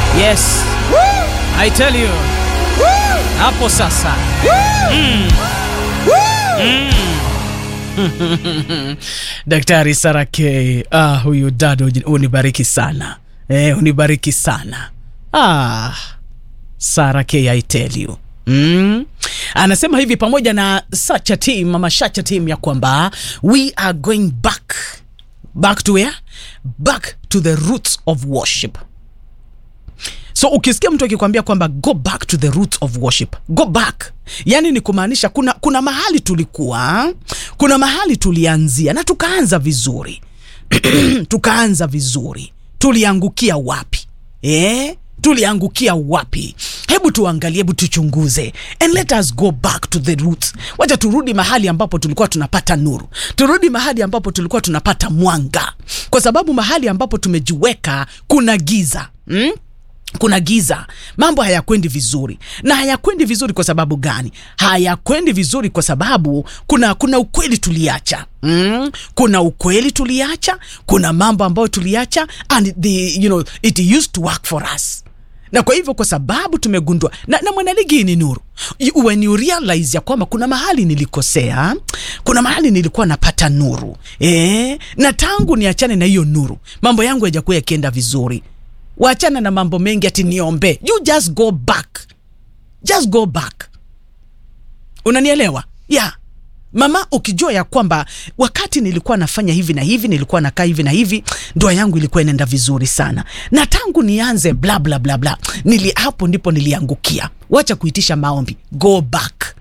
Yes. I tell you. Hapo sasa. Mm. Mm. Daktari Sara K. Ah, huyu dada unibariki sana. Eh, unibariki sana. Ah. Sara K, I tell you. Mm. Anasema hivi pamoja na such a team, mama Shacha team ya kwamba we are going back back to where? Back to the roots of worship. So ukisikia mtu akikwambia kwamba go back to the roots of worship, go back, yani ni kumaanisha kuna, kuna mahali tulikuwa, kuna mahali tulianzia na tukaanza vizuri tukaanza vizuri, tuliangukia wapi eh? tuliangukia wapi? Hebu tuangalie, hebu tuchunguze, and let us go back to the roots. Wacha turudi mahali ambapo tulikuwa tunapata nuru, turudi mahali ambapo tulikuwa tunapata mwanga, kwa sababu mahali ambapo tumejiweka kuna giza mm? kuna giza, mambo hayakwendi vizuri. Na hayakwendi vizuri kwa sababu gani? Hayakwendi vizuri kwa sababu kuna kuna ukweli tuliacha mm? kuna ukweli tuliacha, kuna mambo ambayo tuliacha and the, you know, it used to work for us na kwa hivyo kwa sababu tumegundua na, na mwanaligi hii ni nuru You- when you realize ya kwamba kuna mahali nilikosea kuna mahali nilikuwa napata nuru e, na tangu niachane na hiyo nuru mambo yangu yajakuwa yakienda vizuri wachana na mambo mengi ati niombe you just go back just go back unanielewa yeah mama ukijua ya kwamba wakati nilikuwa nafanya hivi na hivi nilikuwa nakaa hivi na hivi ndoa yangu ilikuwa inaenda vizuri sana na tangu nianze bla bla bla bla nili hapo ndipo niliangukia wacha kuitisha maombi go back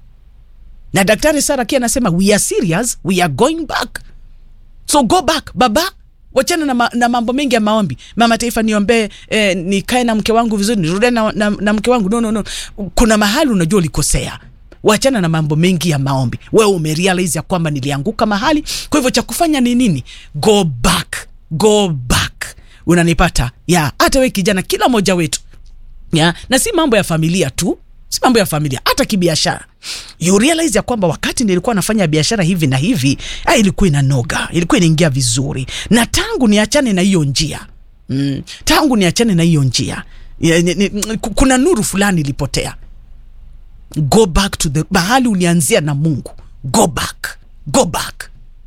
na daktari sara kia anasema we are serious we are going back so go back baba wachana na, ma, na mambo mengi ya maombi mama taifa niombee eh, nikae na mke wangu vizuri nirudie na, na, na mke wangu no, no, no. kuna mahali unajua ulikosea wachana na mambo mengi ya maombi wewe umerealize ya kwamba nilianguka mahali kwa hivyo cha kufanya ni nini go back go back unanipata ya hata we kijana kila mmoja wetu ya na si mambo ya familia tu si mambo ya familia hata kibiashara you realize ya kwamba wakati nilikuwa nafanya biashara hivi na hivi ah, ilikuwa inanoga ilikuwa inaingia vizuri na tangu niachane na hiyo njia mm, tangu niachane na hiyo njia ya, ni, ni, kuna nuru fulani ilipotea go back to the mahali ulianzia na mungu go back go back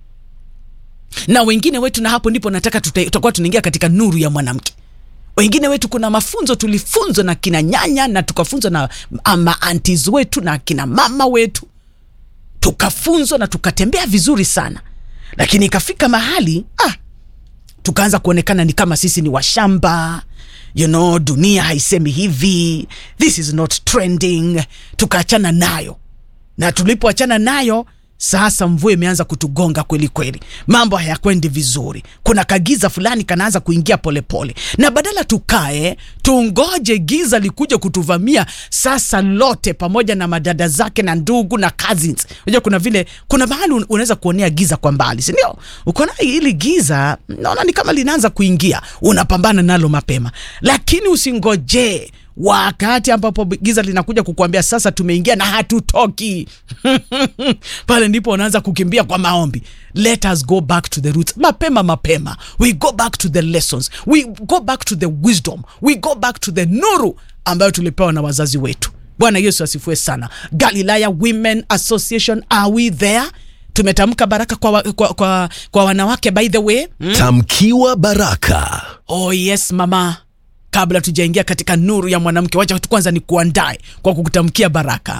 na wengine wetu na hapo ndipo nataka tuta- tutakuwa tunaingia katika nuru ya mwanamke wengine wetu kuna mafunzo tulifunzwa na kina nyanya na tukafunzwa na maantis wetu na kina mama wetu tukafunzwa na tukatembea vizuri sana lakini ikafika mahali ah, tukaanza kuonekana ni kama sisi ni washamba you know dunia haisemi hivi this is not trending tukaachana nayo na tulipoachana nayo sasa mvua imeanza kutugonga kweli kweli mambo hayakwendi vizuri kuna kagiza fulani kanaanza kuingia polepole pole. na badala tukae tungoje giza likuja kutuvamia sasa lote pamoja na madada zake na ndugu na cousins unajua kuna vile kuna mahali un- unaweza kuonea giza kwa mbali sindio ukaona hili giza naona ni kama linaanza kuingia unapambana nalo mapema lakini usingojee wakati ambapo giza linakuja kukuambia sasa tumeingia na hatutoki pale ndipo unaanza kukimbia kwa maombi let us go back to the roots mapema mapema we go back to the lessons we go back to the wisdom we go back to the nuru ambayo tulipewa na wazazi wetu bwana yesu asifue sana galilaya women association are we there tumetamka baraka kwa, wa, kwa, kwa, kwa wanawake by the way mm? Tamkiwa baraka. oh yes mama kabla tujaingia katika nuru ya mwanamke wacha tu kwanza ni kuandae kwa kukutamkia baraka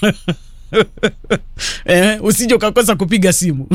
eh, usije ukakosa kupiga simu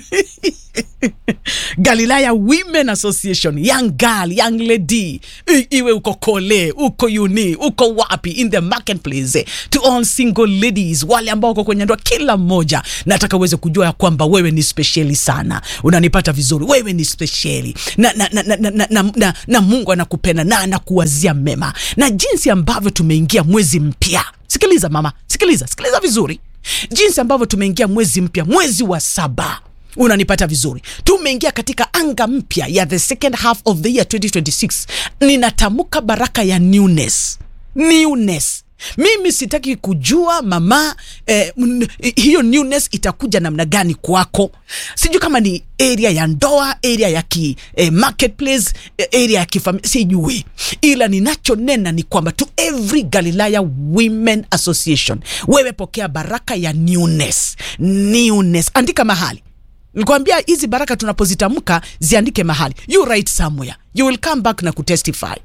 galilaya women association young girl young lady I, iwe uko kole uko uni uko wapi in the marketplace eh, to all single ladies wale ambao wako kwenye ndoa kila mmoja nataka uweze kujua ya kwamba wewe ni spesheli sana unanipata vizuri wewe ni spesheli na, na, na, na, na, na, na, na, na mungu anakupenda na anakuwazia mema na jinsi ambavyo tumeingia mwezi mpya sikiliza mama sikiliza sikiliza vizuri jinsi ambavyo tumeingia mwezi mpya mwezi wa saba unanipata vizuri tumeingia katika anga mpya ya the second half of the year 2026 ninatamka baraka ya newness newness mimi sitaki kujua mama eh, m- hiyo newness itakuja namna gani kwako sijui kama ni area ya ndoa area ya ki eh, marketplace eh, area ya kifamilia sijui ila ninachonena ni kwamba to every galilaya women association wewe pokea baraka ya newness newness andika mahali nikwambia hizi baraka tunapozitamka ziandike mahali you write somewhere you will come back na kutestify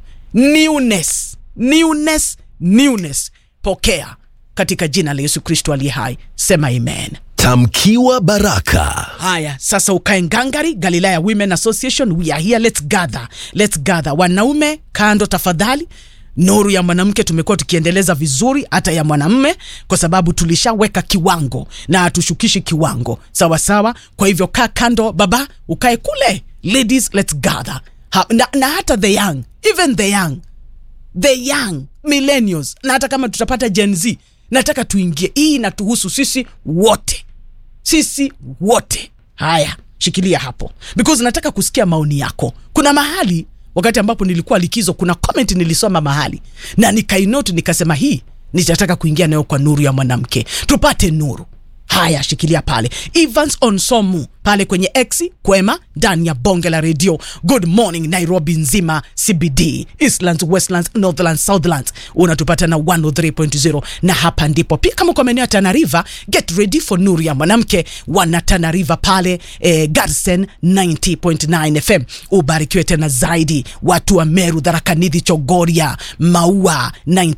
newness newness newness pokea katika jina la yesu kristo aliye hai sema amen Tamkiwa baraka. haya sasa ukae ngangari galilaya women association we are here let's gather let's gather wanaume kando tafadhali nuru ya mwanamke tumekuwa tukiendeleza vizuri hata ya mwanamme kwa sababu tulishaweka kiwango na hatushukishi kiwango sawa sawa kwa hivyo kaa kando baba ukae kule ladies let's gather ha, na, na hata the young even the young the young millennials na hata kama tutapata gen z nataka tuingie hii inatuhusu sisi wote sisi wote haya shikilia hapo because nataka kusikia maoni yako kuna mahali wakati ambapo nilikuwa likizo kuna comment nilisoma mahali na nikainoti nikasema hii nitataka kuingia nayo kwa nuru ya mwanamke tupate nuru haya shikilia pale evans onsomu pale kwenye x kwema ndani ya bonge la redio good morning nairobi nzima cbd eastlands westlands northlands southlands unatupata na 103.0 na hapa ndipo pia kama kwa maeneo ya tanariva get ready for nuru ya mwanamke wana tanariva pale eh, garsen 90.9 fm ubarikiwe tena zaidi watu wa meru dharakanidhi chogoria maua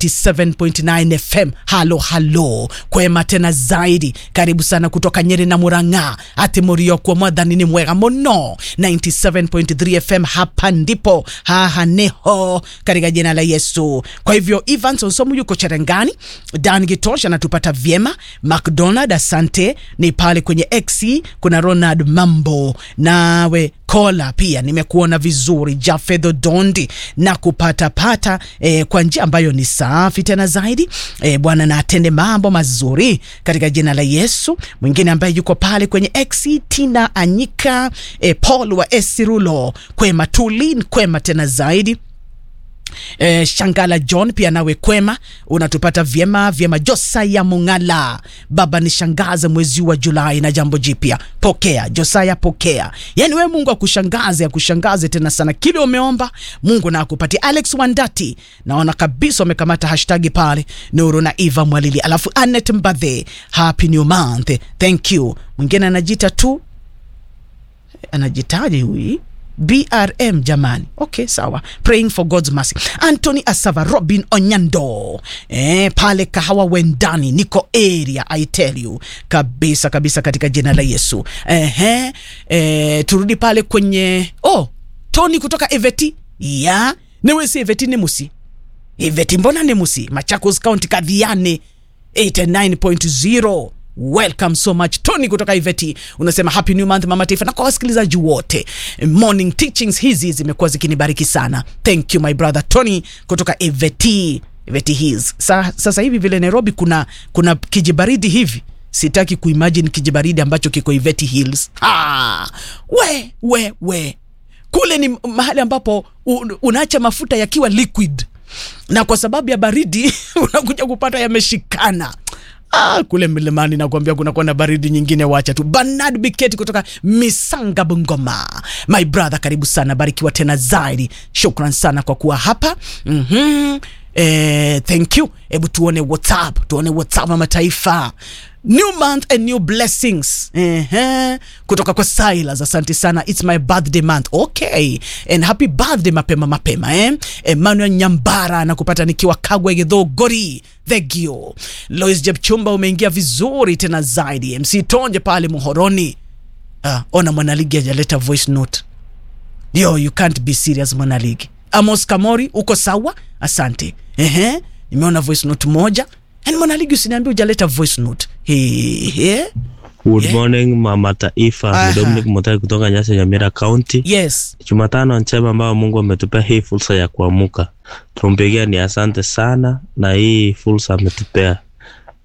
97.9 fm halo halo kwema tena zaidi karibu sana kutoka nyeri na murang'a ati muriokwo mwathani ni mwega muno 97.3 fm hapa ndipo haha niho katika jina la yesu kwa hivyo evans onsomu yuko cherengani dan gitosh anatupata vyema mcdonald asante ni pale kwenye x kuna ronald mambo nawe kola pia nimekuona vizuri jafedho dondi na kupatapata eh, kwa njia ambayo ni safi tena zaidi eh, bwana na atende mambo mazuri katika jina la yesu mwingine ambaye yuko pale kwenye x tina anyika eh, paul wa esirulo kwema tulin kwema tena zaidi Eh, shangala john pia nawe kwema unatupata vyema vyema josaya mungala baba ni shangaze mwezi wa julai na jambo jipya pokea josaya pokea yaani we mungu akushangaze akushangaze tena sana kile umeomba mungu na akupatia alex wandati naona kabisa wamekamata hashtagi pale nuru na eva mwalili alafu anet mbadhe happy new month thank you mwingine anajita tu anajitaje huyi brm jamani okay sawa praying for god's mercy antony asava robin onyando eh, pale kahawa wendani niko area i tell you kabisa kabisa katika jina la yesu Ehe, eh, turudi pale kwenye oh tony kutoka eveti ya newesi eveti ni musi iveti mbona ni musi machakos county kadhiane 89.0 welcome so much tony kutoka iveti unasema happy new month mama taifa na kwa wasikilizaji wote morning teachings hizi zimekuwa zikinibariki sana thank you my brother tony kutoka iveti iveti his Sa, sasa hivi vile nairobi kuna kuna kijibaridi hivi sitaki kuimagine kijibaridi ambacho kiko iveti hills ah, we we we kule ni mahali ambapo un, unaacha mafuta yakiwa liquid na kwa sababu ya baridi unakuja kupata yameshikana Ah, kule milimani nakwambia kunakuwa na baridi nyingine wacha tu bernard biketi kutoka misanga bungoma my brother karibu sana barikiwa tena zaidi shukran sana kwa kuwa hapa mm-hmm. eh, thank you hebu tuone whatsapp tuone whatsapp wa mataifa new month and new blessings Ehe. kutoka kwa silas asante sana its my birthday month okay and happy birthday mapema mapema eh? emmanuel nyambara nakupata nikiwa kagwe githogori thegio lois jepchumba umeingia vizuri tena zaidi mc tonje pale muhoroni ah, ona mwanaligi ajaleta voice note yo you can't be serious mwanaligi amos kamori uko sawa asante Ehe. nimeona voice note moja yani mwanaligi usiniambia ujaleta voice note Hehe. Good Yeah. morning mama taifa, Aha. ni Dominic Mutai kutoka Nyasa Nyamira County. yes Jumatano njema ambayo Mungu ametupea hii fursa ya kuamuka, tumpigia ni asante sana, na hii fursa ametupea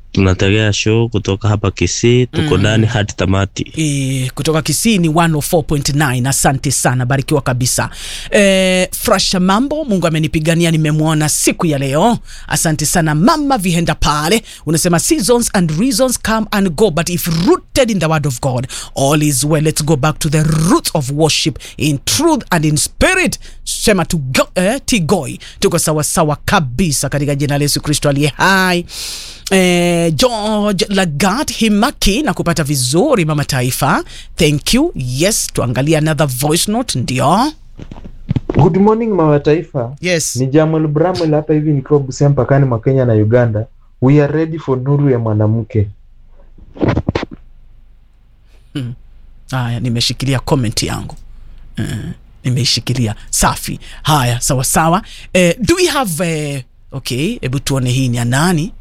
tunategea show kutoka hapa Kisii, tuko ndani hadi tamati. E, kutoka Kisii ni 104.9. Asante sana, barikiwa kabisa. E, Frasha mambo, Mungu amenipigania, nimemwona siku ya leo. Asante sana mama Vihenda pale, unasema seasons and reasons come and go but if rooted in the word of God all is well. Let's go back to the roots of worship in truth and in spirit. Sema tu go, eh, tigoi, tuko sawasawa kabisa katika jina la Yesu Kristo aliye hai. Eh, George Lagat Himaki na kupata vizuri mama taifa, thank you. Yes, tuangalie another voice note. Ndio, Good morning mama taifa. yes, Ni Jamal Bramwell hapa hivi nikiwa Busia mpakani mwa Kenya na Uganda. We are ready for nuru ya mwanamke. haya, nimeshikilia comment yangu uh, nimeishikilia safi. Haya, sawa sawa. Eh, do we have eh, okay, hebu tuone hii ni ya nani?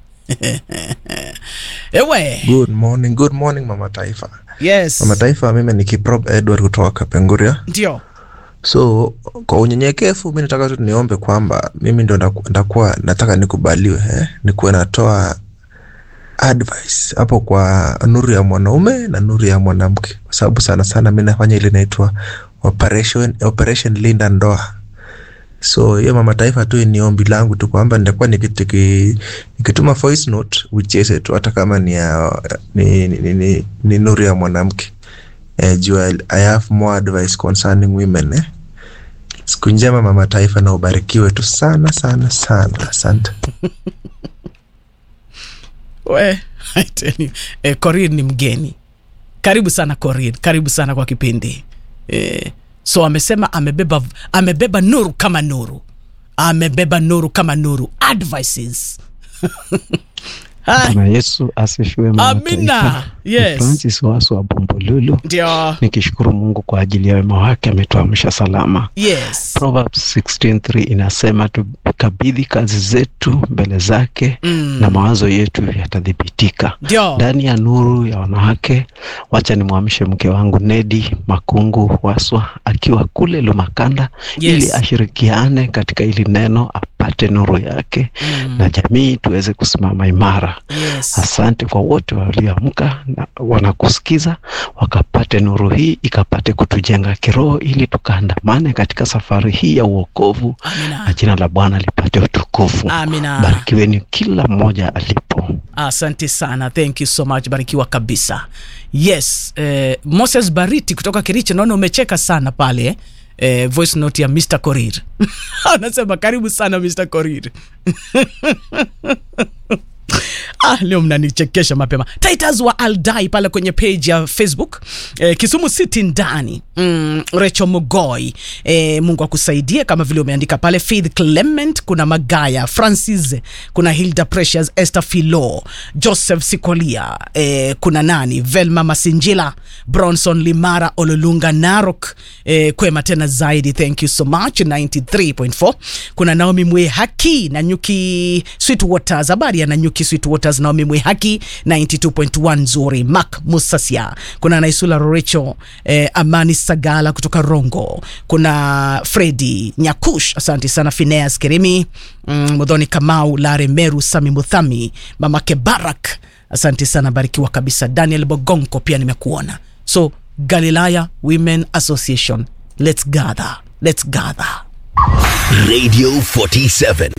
Ewe, Good morning, good morning mama taifa. yes, Mama taifa, mimi ni Kiprop Edward kutoka Kapenguria. ndio, So kwa unyenyekevu, mi nataka tu niombe kwamba mimi ndo ndaku- ndakuwa nataka nikubaliwe, eh? nikuwe natoa advice hapo kwa nuru ya mwanaume na nuru ya mwanamke, kwa sababu sana sana mi nafanya ile inaitwa operation, operation linda ndoa. So hiyo mama taifa tu ni ombi langu tu kwamba nitakuwa nikitiki- nikituma voice note ucheze tu hata kama ni, ya, ni, ni, ni, ni, ni nuru ya mwanamke eh, juu I, I have more advice concerning women eh. Siku njema mama taifa, na ubarikiwe tu sana sana sana, asante. we I tell you, eh, Corin ni mgeni. Karibu sana Corin, karibu sana kwa kipindi eh, so amesema amebeba, amebeba nuru kama nuru, amebeba nuru kama nuru, advices Hai, Bwana Yesu asifiwe. mama Amina. taifa. Yes. Ni Francis Wasu wa Bombolulu, ndio nikishukuru Mungu kwa ajili ya wema wake, ametuamsha salama. yes Proverbs 16:3 inasema tukabidhi kazi zetu mbele zake Mm. na mawazo yetu yatathibitika. ndio Ndani ya nuru ya wanawake, wacha nimwamshe mke wangu Nedi Makungu Waswa akiwa kule Lumakanda Yes. ili ashirikiane katika hili neno apate nuru yake Mm. na jamii tuweze kusimama imara. yes Asante kwa wote walioamka na wanakusikiza, wakapate nuru hii ikapate kutujenga kiroho, ili tukaandamane katika safari hii ya uokovu, na amina jina la Bwana lipate utukufu. amina Barikiweni kila mmoja alipo. asante sana thank you so much barikiwa kabisa yes eh, moses bariti kutoka kericho naona umecheka sana pale eh, voice note ya mr korir anasema karibu sana mr korir Ah, leo mnanichekesha mapema titus wa aldai pale kwenye page ya facebook eh, kisumu city ndani mm, recho mugoi eh, mungu akusaidie kama vile umeandika pale faith clement kuna magaya francis kuna hilda precious esther filo joseph sikolia eh, kuna nani velma masinjila bronson limara ololunga narok eh, kwema tena zaidi thank you so much 93.4 kuna naomi mwe haki na nyuki sweet waters habari ya nanyuki sweet waters naomi mwe haki 92.1 nzuri mak musasia kuna naisula rorecho eh, amani sagala kutoka rongo kuna fredi nyakush asante sana fineas kerimi mm, mudhoni kamau lare meru sami muthami mamake barak asante sana barikiwa kabisa daniel bogonko pia nimekuona so galilaya women association let's gather let's gather Radio 47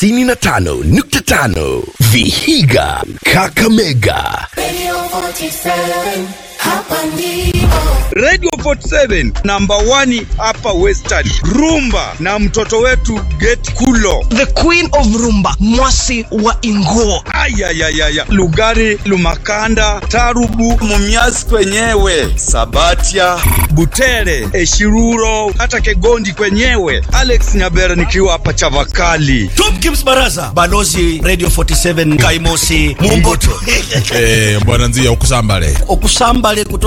95.5 Vihiga Kakamega Radio 47, hapa ndipo. Radio 47 namba 1 hapa Western. Rumba na mtoto wetu Get Kulo. the queen of rumba mwasi wa inguo Ayayayaya. Lugari, Lumakanda, Tarubu, mumiasi kwenyewe sabatia Butere, Eshiruro, hata Kegondi kwenyewe. Alex Nyabera nikiwa hapa Chavakali. Tomkins Baraza balozi Radio 47 Kaimosi Mumboto Eh, bwana nzia ukusambale okusambale kutoka